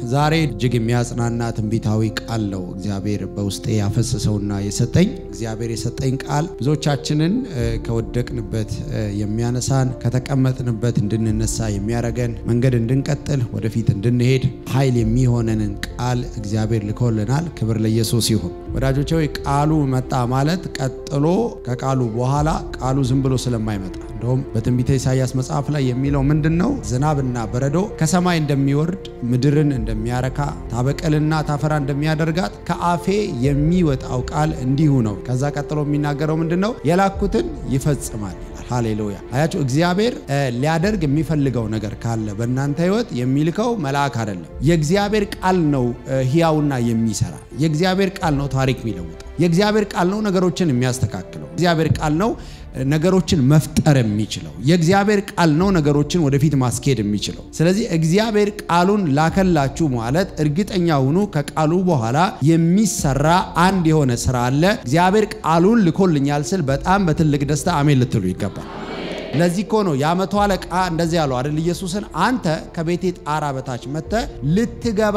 ዛሬ እጅግ የሚያጽናና ትንቢታዊ ቃል ነው እግዚአብሔር በውስጤ ያፈሰሰውና የሰጠኝ። እግዚአብሔር የሰጠኝ ቃል ብዙዎቻችንን ከወደቅንበት የሚያነሳን ከተቀመጥንበት እንድንነሳ የሚያደርገን መንገድ እንድንቀጥል ወደፊት እንድንሄድ ኃይል የሚሆነንን ቃል እግዚአብሔር ልኮልናል። ክብር ለኢየሱስ ይሁን። ወዳጆቼ ሆይ ቃሉ መጣ ማለት ቀጥሎ ከቃሉ በኋላ ቃሉ ዝም ብሎ ስለማይመጣ እንደውም በትንቢተ ኢሳይያስ መጽሐፍ ላይ የሚለው ምንድን ነው? ዝናብና በረዶ ከሰማይ እንደሚወርድ ምድርን እንደሚያረካ ታበቀልና ታፈራ እንደሚያደርጋት ከአፌ የሚወጣው ቃል እንዲሁ ነው። ከዛ ቀጥሎ የሚናገረው ምንድን ነው? የላኩትን ይፈጽማል ይላል። ሃሌሉያ! አያችሁ፣ እግዚአብሔር ሊያደርግ የሚፈልገው ነገር ካለ በእናንተ ሕይወት የሚልከው መልአክ አይደለም። የእግዚአብሔር ቃል ነው ሕያውና የሚሰራ የእግዚአብሔር ቃል ነው ታሪክ የሚለውጠው የእግዚአብሔር ቃል ነው ነገሮችን የሚያስተካክለው እግዚአብሔር ቃል ነው ነገሮችን መፍጠር የሚችለው የእግዚአብሔር ቃል ነው ነገሮችን ወደፊት ማስኬድ የሚችለው። ስለዚህ እግዚአብሔር ቃሉን ላከላችሁ ማለት እርግጠኛ ሁኑ፣ ከቃሉ በኋላ የሚሰራ አንድ የሆነ ስራ አለ። እግዚአብሔር ቃሉን ልኮልኛል ስል በጣም በትልቅ ደስታ አሜን ልትሉ ይገባል። ለዚህ እኮ ነው የአመቱ አለቃ እንደዚህ ያለው አይደል? ኢየሱስን አንተ ከቤቴ ጣራ በታች መጥተህ ልትገባ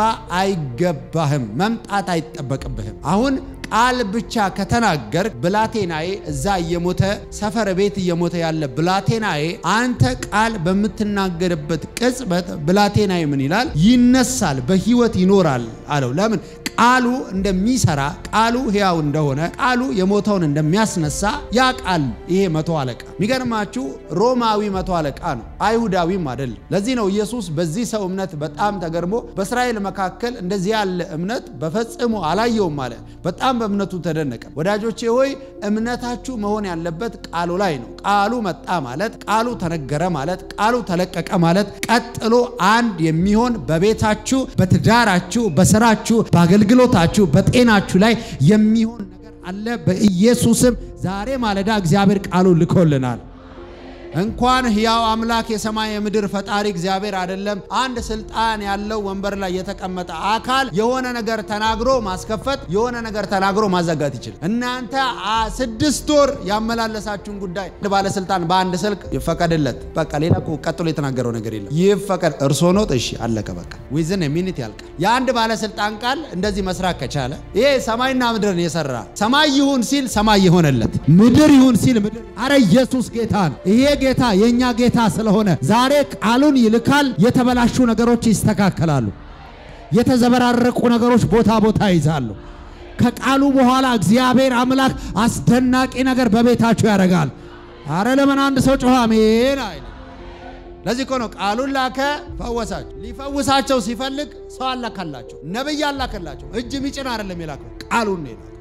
አይገባህም፣ መምጣት አይጠበቅብህም። አሁን ቃል ብቻ ከተናገር ብላቴናዬ እዛ እየሞተ ሰፈር ቤት እየሞተ ያለ ብላቴናዬ አንተ ቃል በምትናገርበት ቅጽበት ብላቴናዬ ምን ይላል? ይነሳል፣ በህይወት ይኖራል አለው። ለምን? ቃሉ እንደሚሰራ ቃሉ ሕያው እንደሆነ ቃሉ የሞተውን እንደሚያስነሳ ያ ቃል ይሄ መቶ አለቃ የሚገርማችሁ ሮማዊ መቶ አለቃ ነው፣ አይሁዳዊም አይደለም። ለዚህ ነው ኢየሱስ በዚህ ሰው እምነት በጣም ተገርሞ በእስራኤል መካከል እንደዚህ ያለ እምነት በፈጽሞ አላየውም አለ። በጣም በእምነቱ ተደነቀ። ወዳጆቼ ሆይ እምነታችሁ መሆን ያለበት ቃሉ ላይ ነው። ቃሉ መጣ ማለት ቃሉ ተነገረ ማለት ቃሉ ተለቀቀ ማለት ቀጥሎ አንድ የሚሆን በቤታችሁ፣ በትዳራችሁ፣ በስራችሁ፣ በአገልግሎታችሁ፣ በጤናችሁ ላይ የሚሆን ነገር አለ። በኢየሱስም ዛሬ ማለዳ እግዚአብሔር ቃሉ ልኮልናል። እንኳን ሕያው አምላክ የሰማይ የምድር ፈጣሪ እግዚአብሔር አይደለም አንድ ስልጣን ያለው ወንበር ላይ የተቀመጠ አካል የሆነ ነገር ተናግሮ ማስከፈት የሆነ ነገር ተናግሮ ማዘጋት ይችላል። እናንተ ስድስት ወር ያመላለሳችሁን ጉዳይ አንድ ባለስልጣን በአንድ ስልክ ይፈቀድለት፣ በቃ ሌላ ቀጥሎ የተናገረው ነገር የለም። ይፈቀድ እርሶ ኖት፣ እሺ አለቀ፣ በቃ ዊዝን ሚኒት ያልቃል። የአንድ ባለስልጣን ቃል እንደዚህ መስራት ከቻለ ይሄ ሰማይና ምድርን የሰራ ሰማይ ይሁን ሲል ሰማይ የሆነለት ምድር ይሁን ሲል ምድር። አረ ኢየሱስ ጌታ ነው። ይሄ ጌታ የእኛ ጌታ ስለሆነ ዛሬ ቃሉን ይልካል። የተበላሹ ነገሮች ይስተካከላሉ። የተዘበራረቁ ነገሮች ቦታ ቦታ ይዛሉ። ከቃሉ በኋላ እግዚአብሔር አምላክ አስደናቂ ነገር በቤታችሁ ያደርጋል። አረ ለምን አንድ ሰው ጮኸ አሜን አይል? ለዚህ እኮ ነው ቃሉን ላከ፣ ፈወሳቸው። ሊፈውሳቸው ሲፈልግ ሰው አላካላቸው፣ ነብይ አላከላቸው። እጅ ሚጭን አይደለም የላከው ቃሉን ነው የላከው።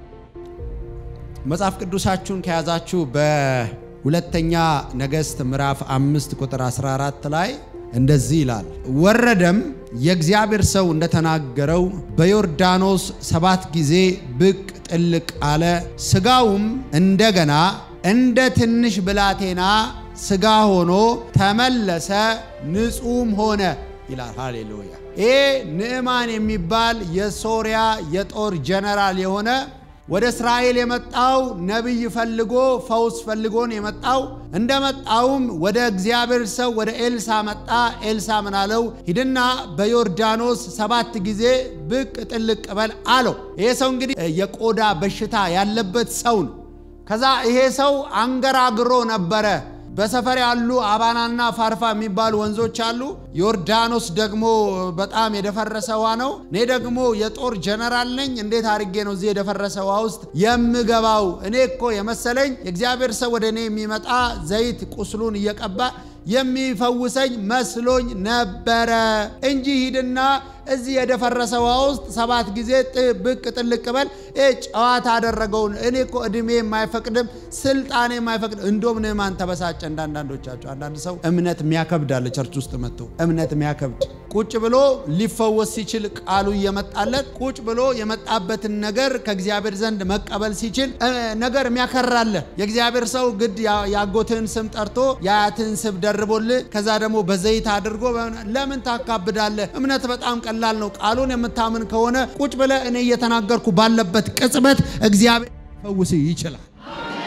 መጽሐፍ ቅዱሳችሁን ከያዛችሁ በሁለተኛ ነገሥት ምዕራፍ አምስት ቁጥር 14 ላይ እንደዚህ ይላል፣ ወረደም የእግዚአብሔር ሰው እንደተናገረው በዮርዳኖስ ሰባት ጊዜ ብቅ ጥልቅ አለ፣ ስጋውም እንደገና እንደ ትንሽ ብላቴና ስጋ ሆኖ ተመለሰ፣ ንጹሕም ሆነ ይላል። ሃሌሉያ! ይሄ ንዕማን የሚባል የሶሪያ የጦር ጀነራል የሆነ ወደ እስራኤል የመጣው ነቢይ ፈልጎ ፈውስ ፈልጎን የመጣው እንደመጣውም ወደ እግዚአብሔር ሰው ወደ ኤልሳ መጣ። ኤልሳ ምን አለው? ሂድና በዮርዳኖስ ሰባት ጊዜ ብቅ ጥልቅ በል አለው። ይሄ ሰው እንግዲህ የቆዳ በሽታ ያለበት ሰው ነው። ከዛ ይሄ ሰው አንገራግሮ ነበረ። በሰፈር ያሉ አባናና ፋርፋ የሚባሉ ወንዞች አሉ። ዮርዳኖስ ደግሞ በጣም የደፈረሰ ውሃ ነው። እኔ ደግሞ የጦር ጀነራል ነኝ። እንዴት አድርጌ ነው እዚህ የደፈረሰ ውሃ ውስጥ የምገባው? እኔ እኮ የመሰለኝ የእግዚአብሔር ሰው ወደ እኔ የሚመጣ ዘይት ቁስሉን እየቀባ የሚፈውሰኝ መስሎኝ ነበረ እንጂ ሂድና እዚህ የደፈረሰ ውሃ ውስጥ ሰባት ጊዜ ብቅ ጥልቅ በል። ጨዋታ አደረገውን። እኔ እኮ እድሜ የማይፈቅድም ስልጣኔ የማይፈቅድ እንዶም ንዕማን ተበሳጨ። እንዳንዳንዶቻቸው አንዳንድ ሰው እምነት የሚያከብድ አለ። ቸርች ውስጥ መጥቶ እምነት የሚያከብድ ቁጭ ብሎ ሊፈወስ ሲችል ቃሉ እየመጣለት ቁጭ ብሎ የመጣበትን ነገር ከእግዚአብሔር ዘንድ መቀበል ሲችል ነገር የሚያከራለ የእግዚአብሔር ሰው ግድ ያጎትህን ስም ጠርቶ የአያትህን ስም ደርቦልህ ከዛ ደግሞ በዘይት አድርጎ ለምን ታካብዳለህ? እምነት በጣም ቀላል ነው። ቃሉን የምታምን ከሆነ ቁጭ ብለህ እኔ እየተናገርኩ ባለበት ቅጽበት እግዚአብሔር ፈውስ ይችላል።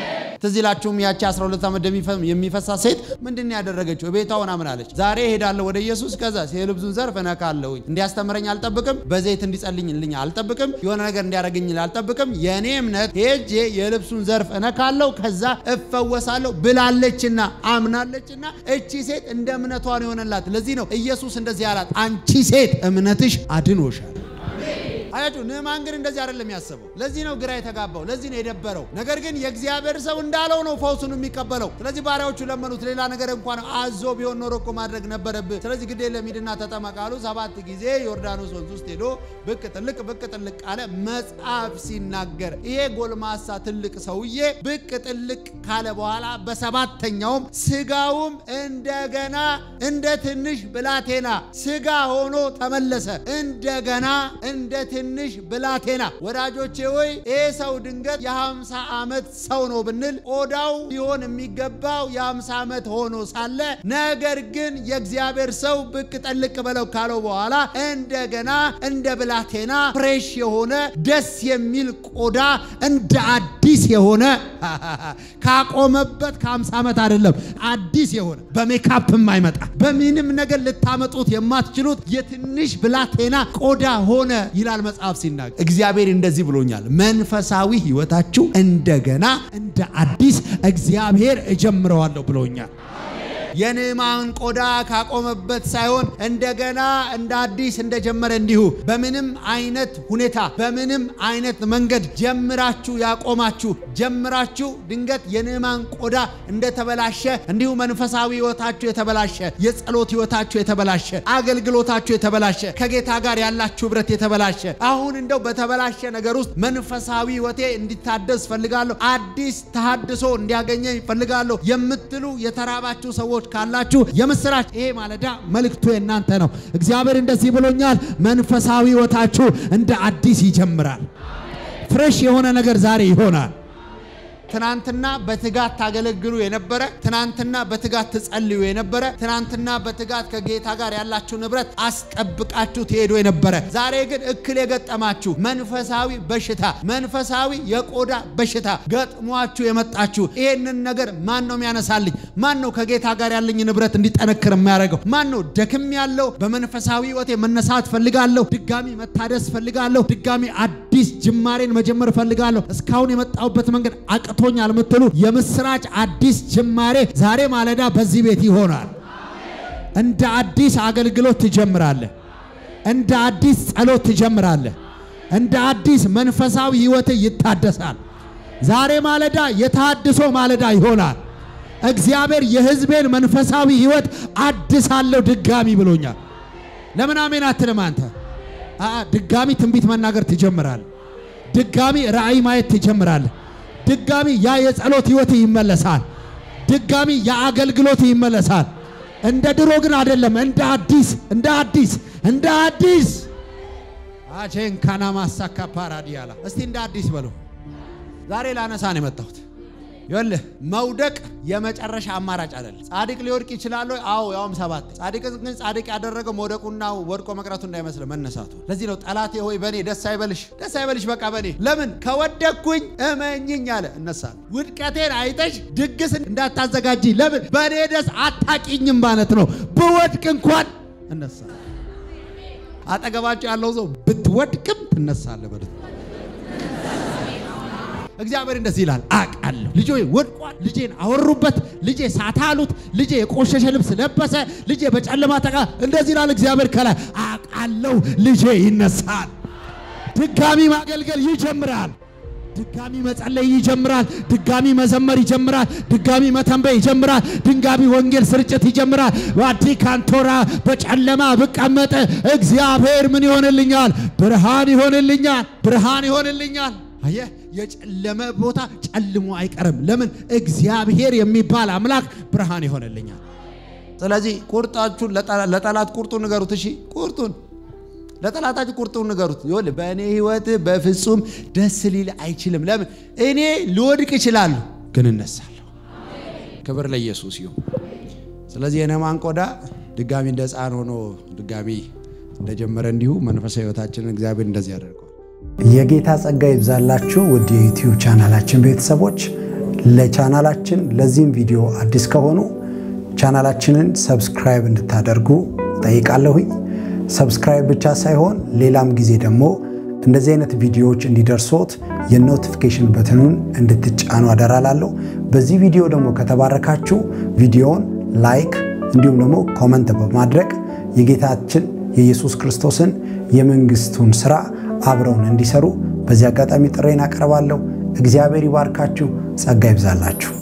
ትዝ ይላችሁም ያቺ 12 ዓመት የሚፈሳ ሴት ምንድን ነው ያደረገችው? ቤቷ ሆና ምን አለች? ዛሬ እሄዳለሁ ወደ ኢየሱስ፣ ከዛ የልብሱን ዘርፍ እነካለሁኝ። እንዲያስተምረኝ አልጠብቅም፣ በዘይት እንዲጸልይልኝ አልጠብቅም፣ የሆነ ነገር እንዲያደርግኝ አልጠብቅም። የእኔ እምነት ሄጄ የልብሱን ዘርፍ እነካለሁ፣ ከዛ እፈወሳለሁ ብላለችና አምናለችና እቺ ሴት እንደ እምነቷ ነው የሆነላት። ለዚህ ነው ኢየሱስ እንደዚህ ያላት፣ አንቺ ሴት እምነትሽ አድኖሻል። አያችሁ ንዕማን ግን እንደዚህ አይደለም ያሰበው። ለዚህ ነው ግራ የተጋባው፣ ለዚህ ነው የደበረው። ነገር ግን የእግዚአብሔር ሰው እንዳለው ነው ፈውሱን የሚቀበለው። ስለዚህ ባሪያዎቹ ለመኑት። ሌላ ነገር እንኳን አዞ ቢሆን ኖሮ እኮ ማድረግ ነበረብህ። ስለዚህ ግድ የለም ሂድና ተጠመቅ አሉ። ሰባት ጊዜ ዮርዳኖስ ወንዝ ውስጥ ሄዶ ብቅ ጥልቅ ብቅ ጥልቅ አለ። መጽሐፍ ሲናገር ይሄ ጎልማሳ ትልቅ ሰውዬ ብቅ ጥልቅ ካለ በኋላ በሰባተኛውም ስጋውም እንደገና እንደ ትንሽ ብላቴና ስጋ ሆኖ ተመለሰ። እንደገና እንደ ትንሽ ብላቴና። ወዳጆቼ ሆይ ይህ ሰው ድንገት የ50 ዓመት ሰው ነው ብንል ቆዳው ሊሆን የሚገባው የ50 ዓመት ሆኖ ሳለ ነገር ግን የእግዚአብሔር ሰው ብቅ ጠልቅ በለው ካለው በኋላ እንደገና እንደ ብላቴና ፍሬሽ የሆነ ደስ የሚል ቆዳ እንደ አዲስ የሆነ ካቆመበት ከ50 ዓመት አይደለም አዲስ የሆነ በሜካፕ የማይመጣ በምንም ነገር ልታመጡት የማትችሉት የትንሽ ብላቴና ቆዳ ሆነ ይላል መጽሐፍ ሲናገር። እግዚአብሔር እንደዚህ ብሎኛል፣ መንፈሳዊ ሕይወታችሁ እንደገና እንደ አዲስ እግዚአብሔር እጀምረዋለሁ ብሎኛል። የንዕማን ቆዳ ካቆመበት ሳይሆን እንደገና እንደ አዲስ እንደጀመረ እንዲሁ በምንም አይነት ሁኔታ በምንም አይነት መንገድ ጀምራችሁ ያቆማችሁ ጀምራችሁ ድንገት የንዕማን ቆዳ እንደተበላሸ እንዲሁ መንፈሳዊ ሕይወታችሁ የተበላሸ፣ የጸሎት ሕይወታችሁ የተበላሸ፣ አገልግሎታችሁ የተበላሸ፣ ከጌታ ጋር ያላችሁ ኅብረት የተበላሸ አሁን እንደው በተበላሸ ነገር ውስጥ መንፈሳዊ ሕይወቴ እንዲታደስ ፈልጋለሁ፣ አዲስ ተሃድሶ እንዲያገኘኝ ፈልጋለሁ የምትሉ የተራባችሁ ሰዎች ካላችሁ የምስራች፣ ይሄ ማለዳ መልእክቱ የእናንተ ነው። እግዚአብሔር እንደዚህ ብሎኛል፣ መንፈሳዊ ሕይወታችሁ እንደ አዲስ ይጀምራል። ፍሬሽ የሆነ ነገር ዛሬ ይሆናል። ትናንትና በትጋት ታገለግሉ የነበረ ትናንትና በትጋት ትጸልዩ የነበረ ትናንትና በትጋት ከጌታ ጋር ያላችሁ ንብረት አስጠብቃችሁ ትሄዱ የነበረ ዛሬ ግን እክል የገጠማችሁ መንፈሳዊ በሽታ መንፈሳዊ የቆዳ በሽታ ገጥሟችሁ የመጣችሁ ይሄንን ነገር ማን ነው የሚያነሳልኝ? ማን ነው ከጌታ ጋር ያለኝ ንብረት እንዲጠነክር የሚያደርገው? ማን ነው ደክም ያለው በመንፈሳዊ ሕይወቴ መነሳት ፈልጋለሁ፣ ድጋሚ መታደስ ፈልጋለሁ፣ ድጋሚ አዲስ ጅማሬን መጀመር ፈልጋለሁ፣ እስካሁን የመጣሁበት መንገድ አቅቶ ቶኛል የምትሉ የምስራች አዲስ ጅማሬ ዛሬ ማለዳ በዚህ ቤት ይሆናል። እንደ አዲስ አገልግሎት ትጀምራለህ። እንደ አዲስ ጸሎት ትጀምራለህ። እንደ አዲስ መንፈሳዊ ሕይወት ይታደሳል። ዛሬ ማለዳ የታድሶ ማለዳ ይሆናል። እግዚአብሔር የሕዝቤን መንፈሳዊ ሕይወት አድሳለሁ ድጋሚ ብሎኛል። ለምን አሜን አትልም አንተ? ድጋሚ ትንቢት መናገር ትጀምራለህ። ድጋሚ ራእይ ማየት ትጀምራለህ። ድጋሚ ያ የጸሎት ህይወት ይመለሳል። ድጋሚ የአገልግሎት ይመለሳል። እንደ ድሮ ግን አይደለም። እንደ አዲስ እንደ አዲስ እንደ አዲስ አቼን ካና ማሳካ ፓራዲያላ እስቲ እንደ አዲስ በሉ። ዛሬ ላነሳ ነው የመጣሁት። ይኸውልህ መውደቅ የመጨረሻ አማራጭ አይደለም። ጻድቅ ሊወድቅ ይችላል። አዎ ያውም ሰባት ጻድቅ ግን ጻድቅ ያደረገው መውደቁና ወድቆ መቅረቱ እንዳይመስል መነሳቱ። ለዚህ ነው ጠላቴ ሆይ በእኔ ደስ አይበልሽ፣ ደስ አይበልሽ በቃ በእኔ ለምን ከወደቅኩኝ እመኝኝ አለ እነሳለሁ። ውድቀቴን አይተሽ ድግስ እንዳታዘጋጂ ለምን በእኔ ደስ አታቂኝም ማለት ነው። ብወድቅ እንኳን እነሳለሁ። አጠገባቸው ያለው ሰው ብትወድቅም ትነሳለህ በሉት። እግዚአብሔር እንደዚህ ይላል፣ አውቃለሁ ልጄ ወድቋል፣ ልጄን አወሩበት፣ ልጄ ሳታሉት፣ ልጄ የቆሸሸ ልብስ ለበሰ፣ ልጄ በጨለማ ተቃ እንደዚህ ይላል እግዚአብሔር ከላይ አውቃለሁ፣ ልጄ ይነሳል፣ ድጋሚ ማገልገል ይጀምራል፣ ድጋሚ መጸለይ ይጀምራል፣ ድጋሚ መዘመር ይጀምራል፣ ድጋሚ መተንበይ ይጀምራል፣ ድንጋቢ ወንጌል ስርጭት ይጀምራል። ዋዲ ካንቶራ በጨለማ ብቀመጥ እግዚአብሔር ምን ይሆንልኛል? ብርሃን ይሆንልኛል፣ ብርሃን ይሆንልኛል። አየህ የጨለመ ቦታ ጨልሞ አይቀርም። ለምን? እግዚአብሔር የሚባል አምላክ ብርሃን ይሆንልኛል። ስለዚህ ቁርጣችሁን ለጠላት ቁርጡን ንገሩት። እሺ ቁርጡን ለጠላታችሁ ቁርጡን ንገሩት። ይኸውልህ በእኔ ሕይወት በፍጹም ደስ ሊል አይችልም። ለምን? እኔ ልወድቅ እችላለሁ፣ ግን እነሳለሁ። ክብር ለኢየሱስ ይሁን። ስለዚህ የንዕማን ቆዳ ድጋሚ እንደ ሕፃን ሆኖ ድጋሚ እንደጀመረ እንዲሁ መንፈሳዊ ሕይወታችንን እግዚአብሔር እንደዚህ ያደርገዋል። የጌታ ጸጋ ይብዛላችሁ ውድ የዩቲዩብ ቻናላችን ቤተሰቦች። ለቻናላችን ለዚህም ቪዲዮ አዲስ ከሆኑ ቻናላችንን ሰብስክራይብ እንድታደርጉ ጠይቃለሁኝ። ሰብስክራይብ ብቻ ሳይሆን ሌላም ጊዜ ደግሞ እንደዚህ አይነት ቪዲዮዎች እንዲደርሶት የኖቲፊኬሽን በትኑን እንድትጫኑ አደራላለሁ። በዚህ ቪዲዮ ደግሞ ከተባረካችሁ ቪዲዮውን ላይክ እንዲሁም ደግሞ ኮመንት በማድረግ የጌታችን የኢየሱስ ክርስቶስን የመንግስቱን ስራ አብረውን እንዲሰሩ በዚህ አጋጣሚ ጥሬን አቀርባለሁ። እግዚአብሔር ይባርካችሁ፣ ጸጋ ይብዛላችሁ።